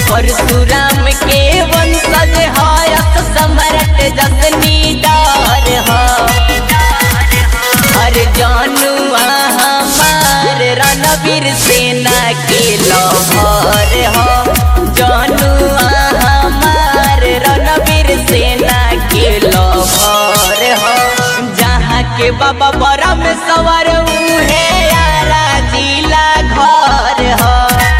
परशुराम के वंशज हायक सम्राट जसनी डार ह हर जानुआ हमार रणवीर सेना के लहर ह जानुआ हमार रणवीर सेना के लहर ह जहाँ के बाबा बड़ा में सवार उहे यारा जिला घर ह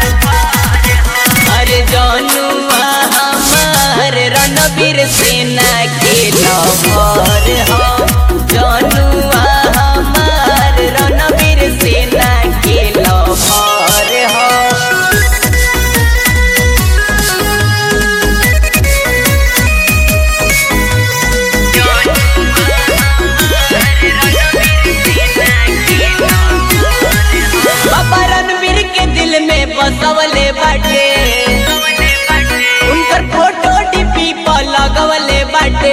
अरे जानुआ हमार रणवीर सेना के लहर ह जानुआ हमार रणवीर सेना के लहर ह बाबा रणवीर के दिल में बसवले बाटे उनकर फोटो डीपी पर लगवले बाटे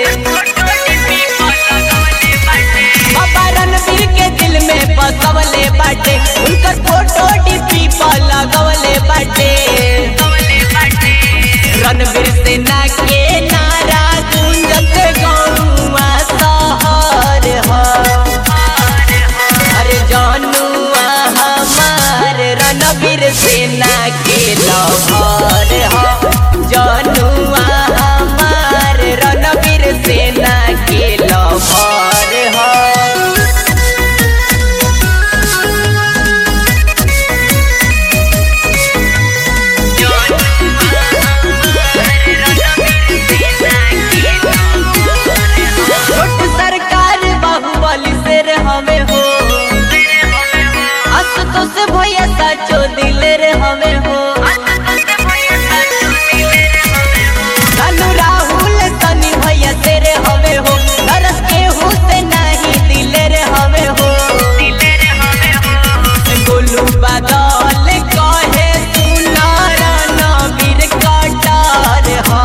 बाबा रणवीर के दिल में बसवले बाटे उनकर फोटो डीपी पर लगवले बाटे रणवीर सेना के नारा गुंजत गौवा शहर ह अरे जानुआ हमार रणवीर सेना के लहर ह जानुआ हमार रणवीर सेना के लहर ह छोट सरकार बाहुबली शेर हमें हो असतोष भैया साचो दिल रे हमें हो लालू राहुल सनी भैया शेर हमें हो नरस के से नहीं दिल रे हमें हो गोलू बादल कहे सुनारा नबीर कटार हा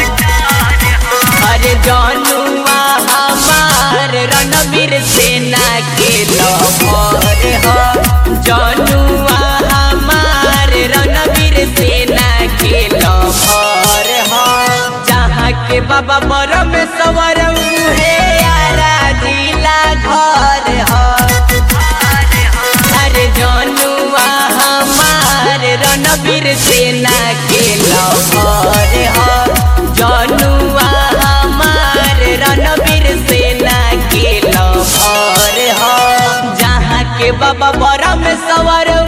अरे जानुआ हमार रणवीर सेना के लहर ह जानुआ हमार रणवीर सेना के लहर ह जहाँ के बाबा बड़ में सवर उहे यारा जिला घर ह अरे जानुआ हमार रणवीर सेना के लहर ह जानुआ हमार रणवीर सेना के लहर ह जहाँ के बाबा बड़ा में सवर